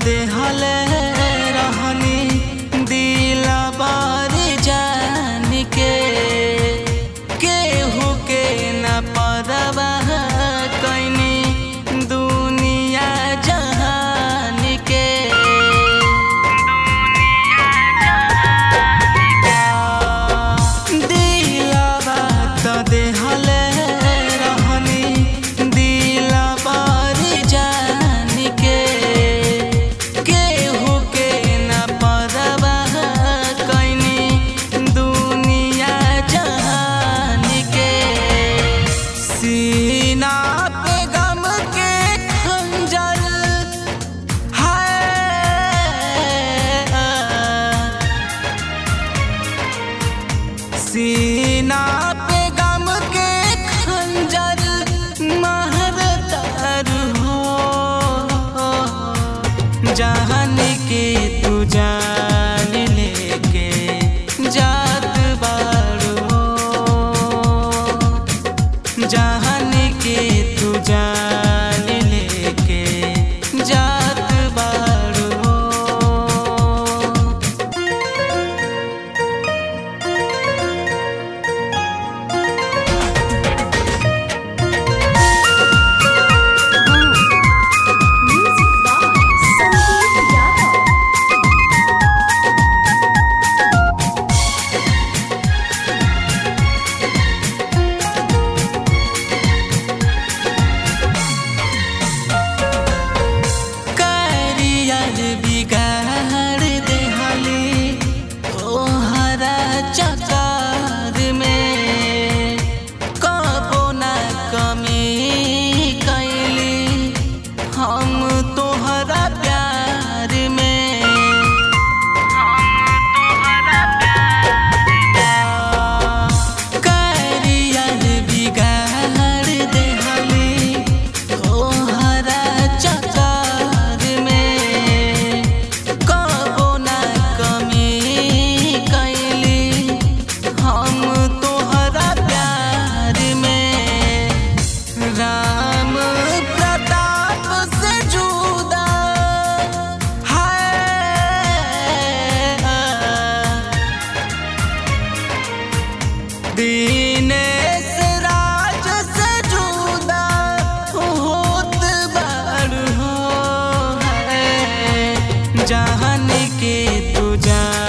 देहले रहनी दिलबर जान के केहू के न परवाह कैनी दुनिया जहान के दिलवा त देहले रहनी दिलबर जान के केहू के न परवाह कैनी दुनिया जहान के सीना पे गम के खंजर है सीना पे गम के खंजर महरतर हो जान के तू जान लेके जात बारू हो जान के तू जान लेके जात बारू हो Music by Sandeep Yadav. Career बिगाड़ देहली तोहरा चकार में कबो न कमी कैली हम तोहरा प्यार में करियर बिगाड़ देहली तोहरा चकार में कबो न कमी कैली हम तोहरा प्यार में राम प्रताप से जुदा है दिनेश राज से जुदा होत बार हो है जान के तू जान